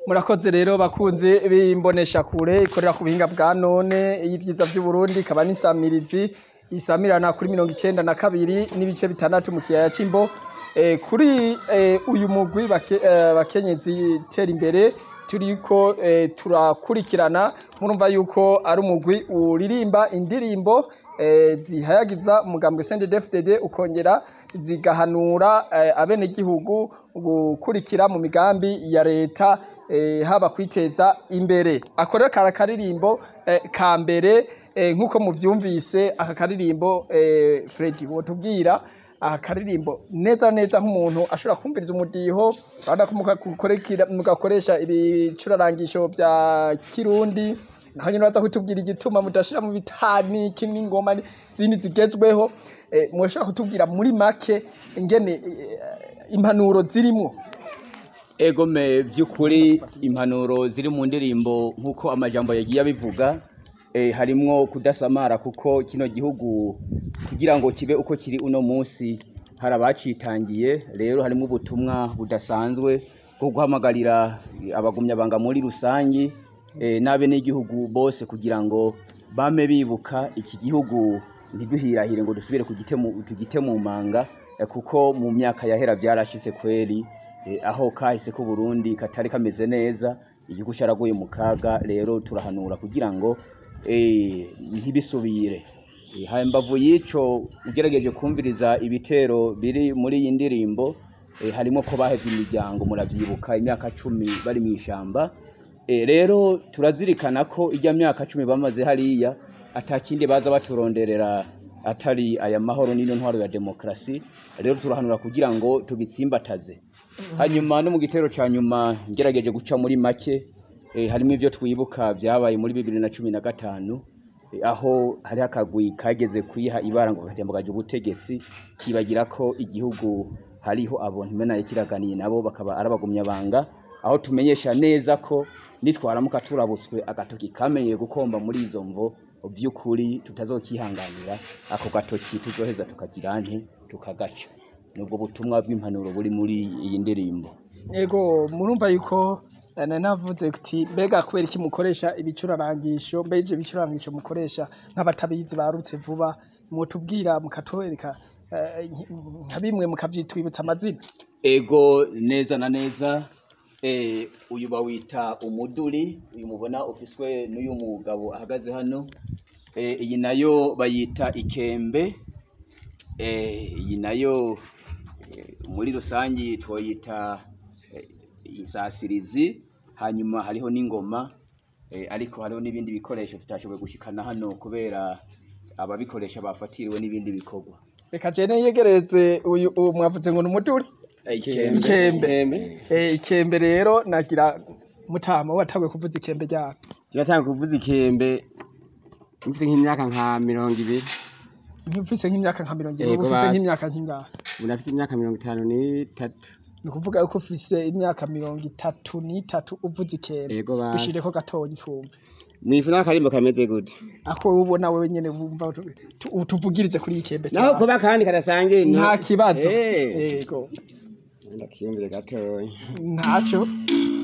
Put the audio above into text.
murakoze rero bakunzi b'imbonesha kure ikorera ku buhinga bwa none y'ivyiza vy'Uburundi ikaba n'isamirizi isamirana kuri mirongo icenda na kabiri n'ibice bitandatu mu kiyaya c'Imbo Eh, kuri eh, uyu mugwi bake, eh, bakenyezi tera imbere turiko eh, turakurikirana murumva yuko ari umugwi uririmba indirimbo eh, zihayagiza umugambwe CNDD-FDD ukongera zigahanura eh, abenegihugu gukurikira mu migambi ya leta eh, haba kwiteza imbere ako rero kari akaririmbo eh, ka mbere eh, nk'uko muvyumvise aka karirimbo eh, Freddy wotubwira aha karirimbo neza neza nk'umuntu ashobora kumviriza umudiho urabona ko mugakorekera- mugakoresha ibicurarangisho vya kirundi naho nyene baza kutubwira igituma mudashira mu bitani kimwe ingoma zindi zigezweho eh, mwoshobora kutubwira muri make ingene eh, impanuro zirimwo egome by'ukuri impanuro ziri mu ndirimbo nk'uko amajambo yagiye abivuga eh, harimwo kudasamara kuko kino gihugu kugira ngo kibe uko kiri uno munsi hari abacitangiye rero harimo ubutumwa budasanzwe bwo guhamagarira abagumyabanga muri rusangi eh, n'abe n'igihugu bose kugira ngo bame bibuka iki gihugu ntiduhirahire ngo dusubire kugite mu- tugite mu manga eh, kuko mu myaka yahera byarashitse kweri eh, aho kahise ko Burundi katari kameze neza igihugu cyaraguye mu kaga rero turahanura kugira ngo eh, ntibisubire Eh, hambavu y'ico ugerageje kumviriza ibitero biri muri iyi ndirimbo eh, harimo ko bahevye imiryango muravyibuka imyaka cumi bari mw'ishamba Eh, rero turazirikana ko ijya myaka cumi bamaze hariya atakindi baza baturonderera atari aya mahoro n'ino ntwaro ya demokrasi rero turahanura kugira ngo tugitsimbataze hanyuma no mu gitero ca nyuma ngerageje guca muri make eh, harimo ivyo twibuka vyabaye muri bibiri na cumi na gatanu eh, aho hariho akagwi kageze kwiha ibara ngo katembugaje ubutegetsi kibagira ko igihugu hariho abo ntimenaye kiraganiye nabo bakaba arabagumyabanga aho tumenyesha neza ko nitwaramuka turabutswe agatoki kamenyeye gukomba muri izo mvo vy'ukuri tutazokihanganira ako gatoki tuzoheza tukagira nte tukagaca nubwo butumwa bw'impanuro buri muri iyi ndirimbo Ego murumva yuko eh, nari navuze kuti mbega kubera iki mukoresha ibicurarangisho mbe ivyo bicurarangisho mukoresha nk'abatabizi barutse vuba mwotubwira mukatwereka eh, nk- nka bimwe mukavyitwibutsa amazina ego neza na neza eh, uyu bawita umuduri uyu mubona ufiswe n'uyu mugabo ahagaze hano eh, iyi nayo bayita ikembe eh, iyi nayo eh, muri rusangi twoyita eh, insasirizi hanyuma hariho n'ingoma eh, ariko hariho n'ibindi bikoresho tutashoboye gushikana hano kubera ababikoresha bafatiriwe n'ibindi bikorwa reka jene yegereze uyu uwo mwavuze ngo ni umuduri Eh, ikembe Eh, ikembe rero nagira mutama watanguye kuvuza ikembe ryabo turatanga kuvuza ikembe mfite nk'imyaka nka mirongo ibiri ntufise nk'imyaka nka mirongo ibiri Yego, uba ufise basi. nk'imyaka nk'ingahe ubu nafite imyaka mirongo itanu n'itatu ni ukuvuga yuko ufise imyaka mirongo itatu n'itatu uvuza ikembe Yego, basi. dushireko gatonya twumve mwifu n'akarimbo kameze gute ako ubona wewe nyene wumva utu- tu- utuvugirize kuri iyi kembe naho cyane. kuba kandi kadasangiye nta kibazo Eh, yego ndakiyumvire gatoya ntaco